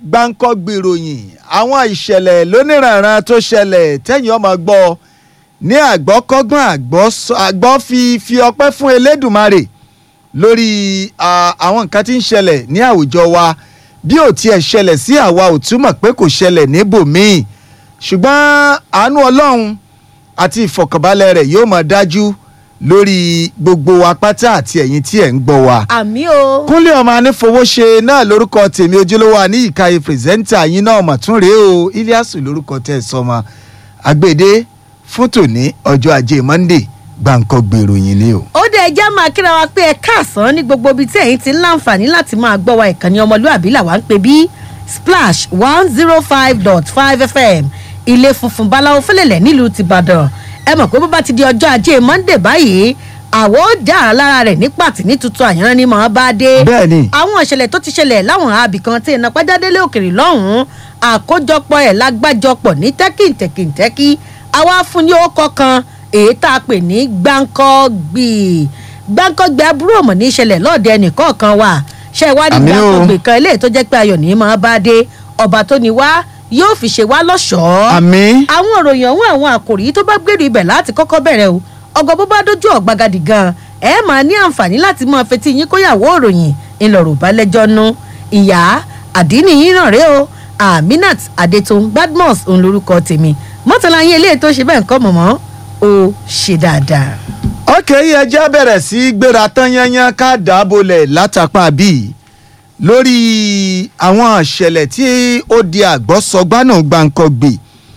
gbáǹkọ́gbì ìròyìn àwọn ìṣẹ̀lẹ̀ lóníranran tó ṣẹlẹ̀ tẹ́yìn ọmọ gbọ́ ní àgbọ́kọ́gbọ́n àgbọ́ fi fi ọpẹ́ fún Elédùmarè lórí àwọn nǹkan tí ń ṣẹlẹ̀ ní àwùjọ wa bí ò tiẹ̀ ṣẹlẹ̀ sí àwa ò túmọ̀ pé kò ṣẹlẹ̀ níbòmíì ṣùgbọ́n àánú Ọlọ́run àti ìfọ̀kànbalẹ̀ rẹ̀ yóò máa dájú lórí gbogbo apáta àti ẹ̀yin tí ẹ̀ ń gbọ́ wa. àmì o. kúnlé ọmọ anífowóṣe náà lórúkọ tèmi ojúlówó àní ìkàyè pírẹsẹ́ńtà yín náà mà tún rèé o iliasu lórúkọ tẹ̀ sọmọ agbèdé fún tòní ọjọ́ ajé monday gbàǹkọ́ gbèrò yín ni o. ó dé ẹjẹ́ máa kíra wa pé ẹ káàsán ní gbogbo ibi tí ẹ̀yin ti ń láǹfààní láti máa gbọ́ wa ìkànnì ọmọlúàbí làwa ń pè bí splash one zero five dot five fm ilé funfun báláwo fẹlẹ̀lẹ̀ nílùú tìbàdàn ẹ mọ̀ pé bó bá ti di ọjọ́ ajé monday báyìí àwọ̀ ó já ara lára rẹ̀ ní pàtì ní tuntun àyànrán ni màá bá dé. bẹ́ẹ̀ni. àwọn ìṣẹ̀lẹ̀ tó ti ṣẹlẹ̀ láwọn àbí kan tí iná pàjádélé òkèrè lọ́hùn-ún àkójọpọ̀ ẹ̀ lágbájọpọ̀ ní tẹ́kìntẹ́kìntẹ́kì àwa fún ní ó kan èyí tá a pè ní gbáǹkọ́gbì gbáǹkọ́gbì aburú ọ̀mọ̀ ní ìṣẹ̀lẹ̀ lọ́ọ̀dẹ ẹnìkọ̀ọ̀kan wa ṣe ìwádìí gbáǹkọ́gbì kan eléyìí tó jẹ́ pé ayọ̀ ní màá bá dé ọba tó ní wá yóò fi ṣe wá lọ́ṣọ̀ọ́. àmín. àwọn òròyìn ọ̀hún àwọn àkòrí tó bá gbèrú ibẹ̀ láti kọ́kọ́ bẹ̀rẹ̀ o ọgọ́ bó bá dójú ọ̀gbagadì gan ẹ máa ní àǹfààní láti máa fetí yín kóyàwó òròyìn ńlọrọ̀ balẹ̀jọ́ nu ìyá àdínì yín náà rèé o aminat adetun badmus òun lorúkọ tèmi mọ́tàlá yín eléyìí tó ṣe bẹ́ẹ̀ ń kọ́ mọ̀mọ́ ó ṣe dáadáa. ọkẹ́ yìí ẹjẹ́ bẹ̀rẹ̀ sí í gbéra tán yányán ká dàbọ̀lẹ̀ látàpá bíi lórí àwọn ìṣẹ̀lẹ̀ tí ó di àgbọ́sọgbánà gbàǹkangbè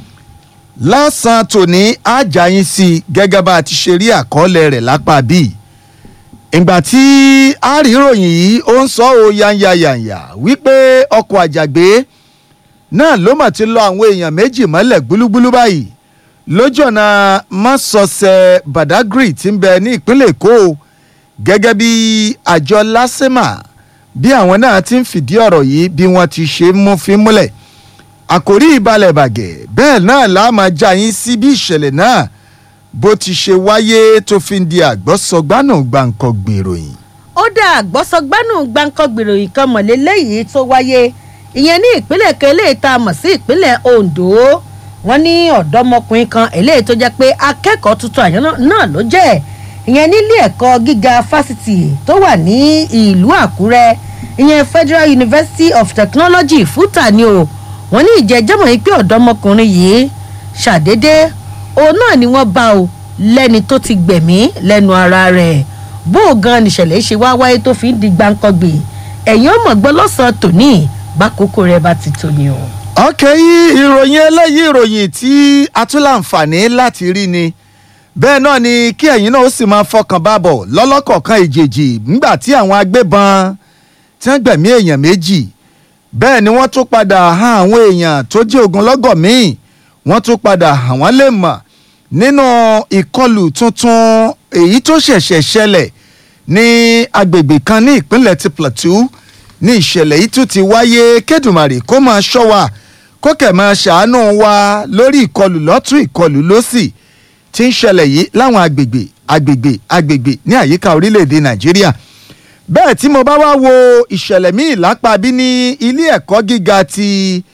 lásán tòní ajáyín sí i gẹ́gẹ́ bá a ti ṣe rí àkọọ́lẹ̀ rẹ̀ lápá bíi ìgbà tí àríròyìn yìí ó ń sọ ọ́ yányayànyà wípé ọkọ̀ àjàgbé náà ló mà ti lọ àwọn èèyàn méjì mọ́lẹ̀ gbúlúgbúlú báyìí lójú ọ̀nà mọ́sọ̀ọ̀sẹ̀ badagry tí ń bẹ ní ìpínlẹ̀ èkó gẹ́gẹ́ bí àjọ lásìmà bí àwọn náà ti ń fìdí ọ̀rọ̀ yìí bí wọ́n ti ṣe mú fi múlẹ̀ àkòrí ìbalẹ̀ bàgẹ́ bẹ́ẹ̀ náà la máa já yín sí bí ìṣẹ̀lẹ̀ náà bó ti ṣe wáyé tó fi ń di àgbọ́sọgbánù gbàǹkan gbèròyìn. ó dá àgbọ́sọgbánù gbàǹkan gbèròyìn kan mọ̀lẹ́ lẹ́yìn tó wáyé ìyẹn ní ìpínlẹ̀ kan eléyìí tá a mọ̀ sí ìpínlẹ̀ ondo wọ́n ní ọ̀dọ́mọkùnrin kan eléyìí tó jẹ́ pé akẹ́kọ̀ọ́ tuntun àyàn náà ló jẹ́ ìyẹn nílé ẹ̀kọ́ gíga fásitì tó wà ní ìlú àkúrẹ́ ìyẹn federal university of technology fúta ni o wọ́n ní ìjẹ́jẹ́mọ̀ yìí pé ọ̀dọ́mọkùnrin yìí ṣàdédé òun náà ni wọ́n bá o lẹ́ni tó ti gbẹ̀mí lẹ́nu ara rẹ̀ bó o gan nìṣẹ̀lẹ̀ ṣe wá wáyé tó fi ń di gbáǹkọ́gbè ẹ̀yìn ọmọ gbọ́ lọ́sàn-án tòní bákòókò rẹ̀ bá ti tó ni o. ọkẹ́ yìí ìròyìn eléyìí ìròyìn tí a tún láǹfààní láti rí ni bẹ́ẹ̀ náà ni kí ẹ̀yin náà ó sì máa fọkàn bá bọ̀ lọ́lọ́kọ̀ọ̀kan ìjèjì nígbà tí àwọn agbébọn tí wọ́n gbẹ̀mí èèyàn méjì bẹ́ẹ̀ ni wọ́n tún padà hàn àwọn èèyàn tó jẹ́ ogunlọ́gọ̀ míì wọ́n tún padà hàn wọ́n lè mọ̀ nínú ìkọlù tuntun èyí tó ṣẹ̀ṣẹ̀ ṣẹlẹ̀ ní agbègbè kan ní ìpínlẹ̀ ti plateau ní ìṣẹ̀lẹ̀ yìí tún ti wáyé kẹ́dùmarè kó máa ṣọ́ wa kó kẹ̀ máa ṣàánú wa lórí ìkọlù lọ́tún ìkọlù lọ́sì tí ń ṣẹlẹ̀ yìí láwọn agbègbè agbègbè agbègbè ní àyíká orílẹ̀-èdè nàìjíríà bẹ́ẹ̀ tí mo bá wá wo ìṣẹ̀lẹ̀ míì lápá bí ní ilé ẹ̀kọ́ gíga ti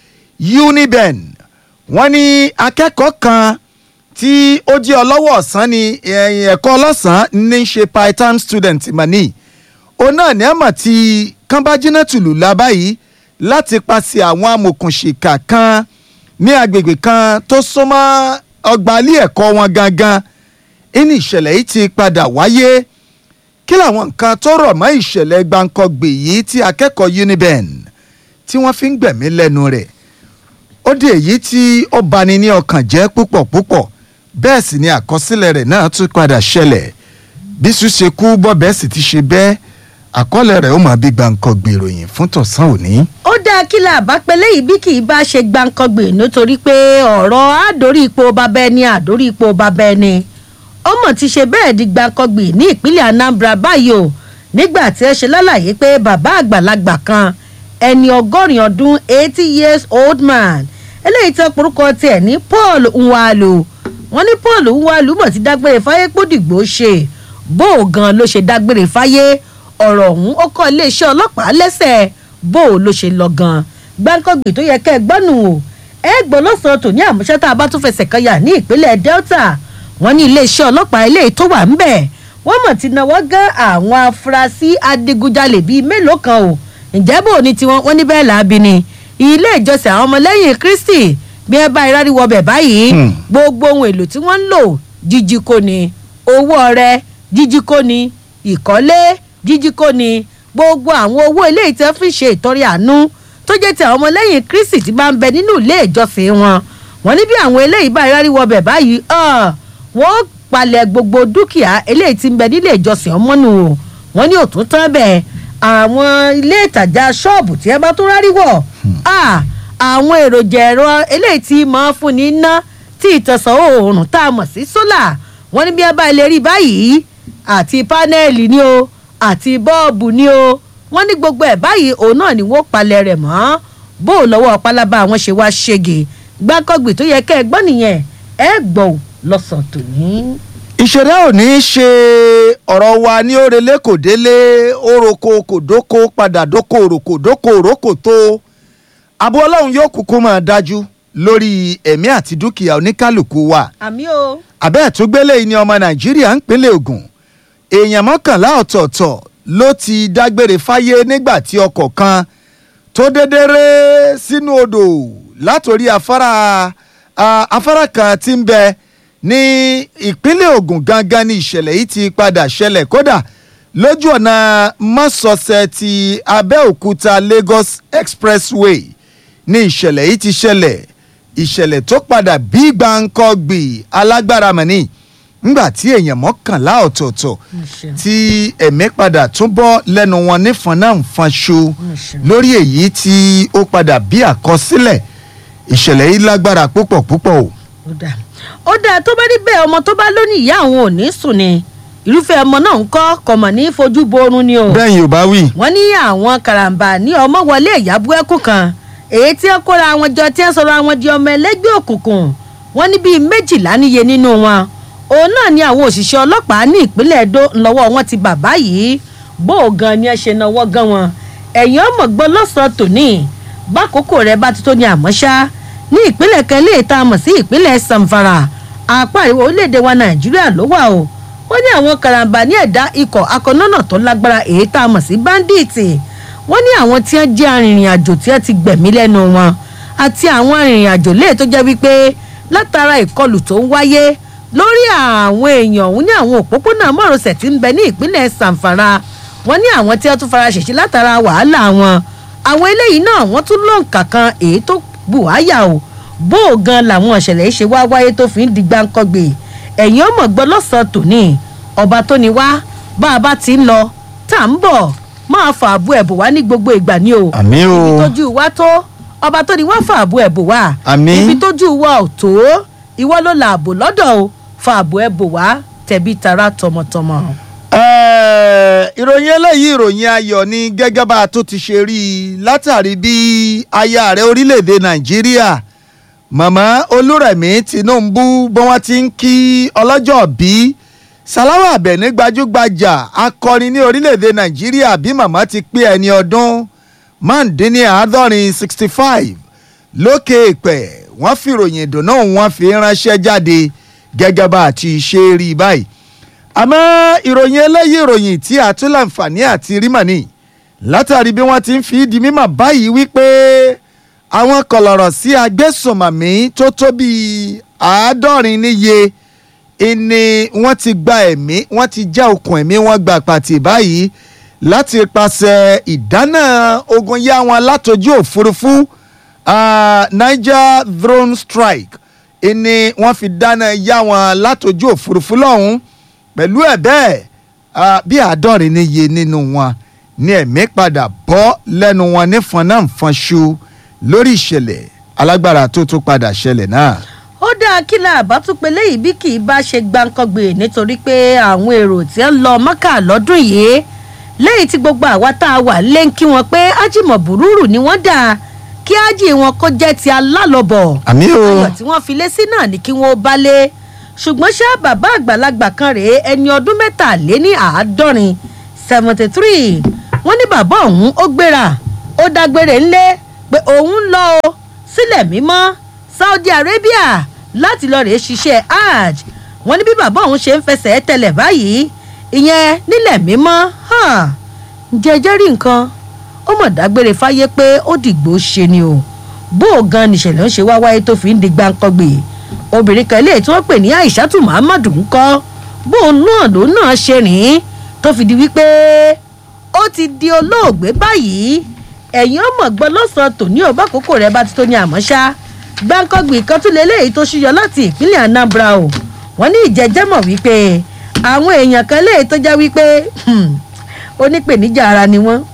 uniben wọ́n ní akẹ́kọ̀ọ́ kan tí ó jẹ́ ọlọ́wọ́ ọ̀sán ni ẹ̀kọ́ ọlọ́sàn ní í ṣe part time student mani òun náà ní àmọ̀ tí kánbájínà tùlù la báyìí láti paṣẹ àwọn amòkùnṣìkà kan ní agbègbè kan tó súnmọ́ ọgbà ilé ẹ̀kọ́ wọn gangan ní ìṣẹ̀lẹ̀ yìí ti padà wáyé kí làwọn nǹkan tó rọ̀ mọ́ ìṣẹ̀lẹ̀ gbàǹkangbè yìí tí akẹ́kọ̀ọ́ uniben tí wọ́n fi ń gbẹ̀mí lẹ́nu rẹ̀ ó dé èyí tí ó bani ní ọkàn jẹ́ púpọ̀ púpọ̀ bẹ́ẹ̀ sì ni àkọsílẹ̀ rẹ̀ náà tún padà ṣẹlẹ̀ bí sùn ṣe kú bọ́bẹ̀ sì ti ṣe bẹ́ẹ̀ àkọọ́lẹ̀ rẹ̀ ó máa bí gbàǹkangbè ìròyìn fún tọ̀sán òní. ó dáa kí la bá pẹ́ léyìí bí kì í bá ṣe gbàǹkangbè nítorí pé ọ̀rọ̀ àdórí ipò bàbá ẹni àdórí ipò bàbá ẹni ọmọ ti ṣe bẹ́ẹ̀ di gbàǹkangbè ní ìpínlẹ̀ anambra báyìí o nígbà tí ẹ ṣe lálàyé pé bàbá àgbàlagbà kan ẹni ọgọ́rin ọdún eighty years old man eléyìí tó porúkọ tiẹ̀ ní paul nwalu wọ́n ní paul nwalu mọ̀ ti dágbére fáyé pódìgbò ṣe bó o gan ló ṣe dágbére fáyé ọ̀rọ̀ ọ̀hún ó kọ́ iléeṣẹ́ ọlọ́pàá lẹ́sẹ̀ bó o ló ṣe lọ gan gbáǹkọ́gbì tó yẹ kẹ́ ẹ gbọ́nù o ẹ gbọ́ lọ́sàn-án tòní àmúṣẹ́ tá a bá tún fẹsẹ̀ kan yà ní ìpínlẹ̀ delta wọ́n ní iléeṣẹ́ ọlọ́pàá eléyìí tó wà ń bẹ̀ wọ́n mọ̀ ti náwó gán àwọn afurasí adigunjalè bíi mélòó kan o ǹjẹ́ bò ní tiwọn wọ́n ní bẹ́ẹ̀ làábi ni ilé ìjọsìn àwọn ọmọlẹ́yìn kristi bí ẹ bá irárí wọbẹ̀ báyìí Hmm. gbogbo ohun èlò tí wọ́n ń lò jíjí kò ní owó ọrẹ jíjí kò ní ìkọ́lé jíjí kò ní gbogbo àwọn owó ilé ìtẹ́ fi ṣe ìtọ́rẹ àánú tó jẹ́ ti àwọn ọmọlẹ́yìn kristi tí bá ń bẹ nínú ilé ìjọsìn wọn wọ́n ní bí àwọn eléyìí bá irárí wọbẹ̀ báyìí ah, wọ́n palẹ̀ gbogbo dúkìá eléyìí tí ń bẹ nílé ìjọsìn ọmọnù o wọ́n ní òtún tán bẹ́ẹ̀ àwọn ilé ìtajà ṣọ́ọ̀bù tí ẹ bá tún rárí wọ̀ ah, àwọn èròjà ẹ̀rọ eléyìí tí máa ń fúnni ná tí ìtànsán oòrùn tá a mọ̀ sí sólà wọ́n ní bí ẹ bá ilé rí báyìí àti pánẹ́ẹ̀lì ni o àti bọ́ọ̀bù ni o wọ́n ní gbogbo ẹ̀ báyìí òun náà ni wọ́n palẹ̀ rẹ̀ mọ́ bó o lọ́wọ́ pálábá àwọn ṣe wá ṣègè gbákọ́gbì tó yẹ kẹ́ ẹ gbọ́ nìyẹn ẹ gbọ́ ò lọ́sàn-án tòní. ìṣẹ̀dá ò ní í ṣe ọ̀rọ̀ wa ní òrèlé kò délé oroko kò dóko padà dóko òròkò dóko òrókò tó àbú ọlọ́run yóò kúkú máa dájú lórí ẹ̀mí àti dúkìá oníkálukú wa àmì o àbẹ́ ẹ̀túngbélé yìí ni ọmọ nàìjíríà ń pínlẹ̀ Ògùn èèyàn mọ́kànlá ọ̀tọ̀ọ̀tọ̀ ló ti dágbére fáyé nígbà tí ọkọ̀ kan tó dédé ré sínú odò látòrí afárá a- afárá kan tí ń bẹ ní ìpínlẹ̀ Ògùn gangan ní ìṣẹ̀lẹ̀ yìí ti padà ṣẹlẹ̀ kódà lójú ọ̀nà mọ́sọ̀ọ̀sẹ̀ ti Abẹ́òkúta Lagos Expressway ní ìṣẹ̀lẹ̀ yìí ti ṣẹlẹ̀ ìṣẹ̀lẹ̀ tó padà bí gbàǹkọ́gbì alágbára mọ̀nì ńgbà tí èèyàn mọ́kànlá ọ̀tọ̀ọ̀tọ̀ tí ẹ̀mí padà tún bọ́ lẹ́nu wọn nífọn náà ń fanṣo lórí èyí tí ó padà bí àkọsílẹ̀ ìṣẹ̀lẹ̀ yìí lágbára púpọ̀ púpọ̀ o. ó dáa ó dáa tó bá rí bẹ́ẹ̀ ọmọ tó bá lónìí ìyá àwọn ò ní sùn ni irúfẹ́ ọmọ náà ń kọ́ kọ̀mọ̀ ní fojú borun ni o. bẹ́ẹ̀ yóò bá wí. wọ́n ní àwọn karambà ní ọmọ wọlé ìyàbú ẹkùn kan èyí tí ó kóra àwọn jọ tí ó sọ̀rọ̀ àwọn di ọmọ ẹlẹ́gbẹ́ òkùnkùn wọ́n ní bíi méjìlá níye nínú wọn òun náà ni àwọn òṣìṣẹ́ ọlọ́pàá ní ìpínlẹ̀ Ẹdó ńlọ́wọ́ wọn ti bàbá yìí bó o gan ni ẹ ṣe náwó gan wọn ẹ̀yìn ọmọ gbọ́ lọ́sàn-án tòní bákòókò rẹ bá ti tó ní àmọ́ ṣá ní ìpínlẹ̀ kan lè ta mọ̀ sí ìpínlẹ̀ Zamfara apá àríwá orílẹ̀-èdè wa Nàìjíríà ló wà o wọ́n ní àwọn karambà ní ẹ̀dá ikọ̀ akọ̀nọ́nà tó lágbára èyí tá a mọ̀ sí báńdíìtì wọ́n ní àwọn tí wọ́n jẹ́ arìnrìn àjò tí wọ́n ti gbẹ̀mí lẹ́nu wọn àti àwọn arìnrìn àjò léè tó jẹ́ wípé látara ìkọlù tó ń wáyé lórí àwọn èèyàn ọ̀hún ní àwọn òpópónà márosẹ̀ tí ń bẹ ní ìpínlẹ̀ Zamfara wọ́n ní àwọn tí wọ́n tún fara ṣèṣe látara wàhálà wọn àwọn eléyìí náà wọ́n tún lọ́ǹkà kan èyí tó bù wáyà o bó o gan làwọn ìṣẹ̀lẹ̀ yìí ṣe wá wáyé tó fi ń di gbáǹkọ́gbè ẹ̀yìn ọmọ gbọ́ lọ́sàn-án tòní ọba tó ní wá bá a bá ti ń lọ tá à ń bọ̀ máa fa àbú ẹ̀bùn wá ní gbogbo ìgbà ni o àmì o ibi tójú wa tó ọba tó ní wá fa àbú ẹ̀bùn wá Àmín. ibi tójú wa ò tó ìwọ ló la àbò lọ́dọ̀ o fa àbú ẹ̀bùn wá tẹ̀bí tara tọmọtọmọ. Ẹ́ẹ̀, ìròyìn eléyìí ìròyìn ayọ̀ ni gẹ́gẹ́ bá a tó ti ṣe rí i látàrí bí aya ààrẹ orílẹ̀-èdè nàìjíríà màmá olúrẹ̀mí tinubu bí wọ́n ti ń kí ọlọ́jọ́ bí salawa abẹni gbajúgbajà akọrin ní orílẹ̀-èdè nàìjíríà bí màmá ti pé ẹni ọdún márùndínláàádọ́rin sixty five lókè èpẹ̀ wọ́n fi ìròyìn ìdùnnú wọn fi ránṣẹ́ jáde gẹ́gẹ́ bá a ti ṣe rí i báyìí àmọ́ ìròyìn eléyìí ìròyìn tí a tún láǹfààní àti rí mọ̀ ni látàrí bí wọ́n ti ń fi di mímọ̀ báyìí wípé àwọn kọlọ̀rọ̀ sí agbésùnmọ̀mí tó tó bíi àádọ́rin níye ìní wọ́n ti gba ẹ̀mí wọ́n ti já okùn ẹ̀mí wọ́n gba pàtì báyìí láti pàṣẹ ìdáná ogun yá wọn látojú òfurufú ah, Niger drone strike ìní wọ́n fi dáná yá wọn látojú òfurufú lọ́hùn-ún pẹ̀lú ẹ̀ bẹ́ẹ̀ ah, bí àádọ́rin níye nínú wọn ní ẹ̀mí padà bọ́ lẹ́nu wọn ní fọnáǹfọnṣu lórí ìṣẹ̀lẹ̀ alágbára tó tún padà ṣẹlẹ̀ náà. ó dáa kí la àbá tún pe léyìí bí kì í bá ṣe gbàǹkangbè nítorí pé àwọn èrò tí ń lọ mọ́kà lọ́dún yìí lẹ́yìn tí gbogbo àwa tá a wà lé ń kí wọn pé ájìmọ̀ búrúrù ni wọ́n dà kí ájì wọn kó jẹ́ ti alálọ́bọ̀ àmì o ayọ̀ tí wọ́n fi lé sí náà ni kí wọ́n bá lé ṣùgbọ́n ṣá bàbá àgbàlagbà kan rèé ẹni ọdún mẹ́tàléní àádọ́rin seventy three wọ́n ní bàbá ọ̀hún ó gbéra ó dágbére ńlé pé òun ń lọ o sílẹ̀ mímọ́ saudi arabia láti lọ rèé ṣiṣẹ́ hajj wọ́n ní bí bàbá òun ṣe ń fẹsẹ̀ tẹ̀lẹ̀ báyìí ìyẹn nílẹ̀ mímọ́ jẹjẹ́ rí nǹkan ó mọ̀ dágbére fáyé pé ó dìgbò ṣe ni o bó o gan nìṣẹ̀lẹ̀ ń ṣe wá wáyé tó fi ń di gbáǹkọ́gbè obìnrin kan eléyìí tí wọ́n pè ní aishatu muhammadu ń kọ́ bó o náà ló náà ṣe rìn tó fi di wípé ó ti di olóògbé báyìí ẹ̀yin ọmọ gbọ́ lọ́sàn-án tòní ò bá kókó rẹ̀ bá ti tó ní àmọ́ ṣá gbáǹkọ́gbì kan tún lélẹ́yìí tó ṣúyọ láti ìpínlẹ̀ anambra o wọ́n ní ìjẹ́jẹ́ mọ̀ wípé àwọn èèyàn kan léyìí tó jẹ́ wípé onípèníjà ara ni wọ́n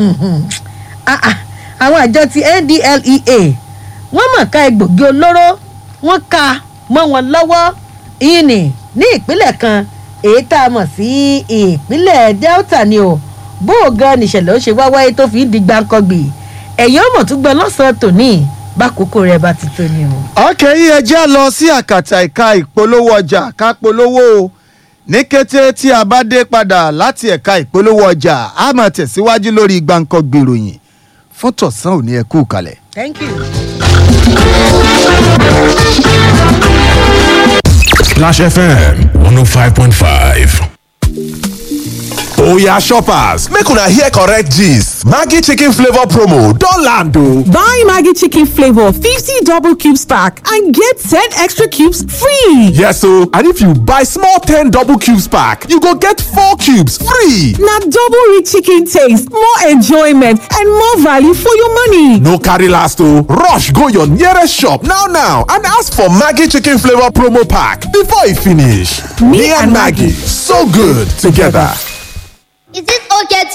àwọn àjọ ti ndlea wọ́n mọ̀ ká egbògi olóró wọ́n ka mọ́ wọn lọ́wọ́ yìí ní ní ìpínlẹ̀ kan èyí tá a mọ̀ sí ìpínlẹ̀ delta ni o bó o gan nìṣẹ̀lẹ̀ ó ṣe wá wáyé tó fi ń di gbàǹkangbì ẹ̀yìn ọmọ tún gbọ́ lọ́sàn-án tòní bákòókò rẹ̀ bá ti tó ni o. ọkẹ́ yìí ẹ já lọ sí àkàtà ìka ìpolówó ọjà ká polówó o ní kété tí a bá dé padà láti ẹ̀ka ìpolówó ọjà a máa tẹ̀síwájú lórí gbàǹkangbì ìròyìn fún tọ̀sán òní ẹ kú kalẹ̀. thank you. Splash FM 105.5. oya shoppers make una hear correct gist maggi chicken flavour promo don land o. Buy Maggie Chicken Flavor 50 double cubes pack and get 10 extra cubes free. yes o and if you buy small ten double cubes pack you go get four cubes free. Now double rich chicken taste, more enjoyment, and more value for your money. no carry last o rush go your nearest shop now now and ask for maggi chicken flavour promo pack before e finish. Me me and and maggi so good together. Is it okay to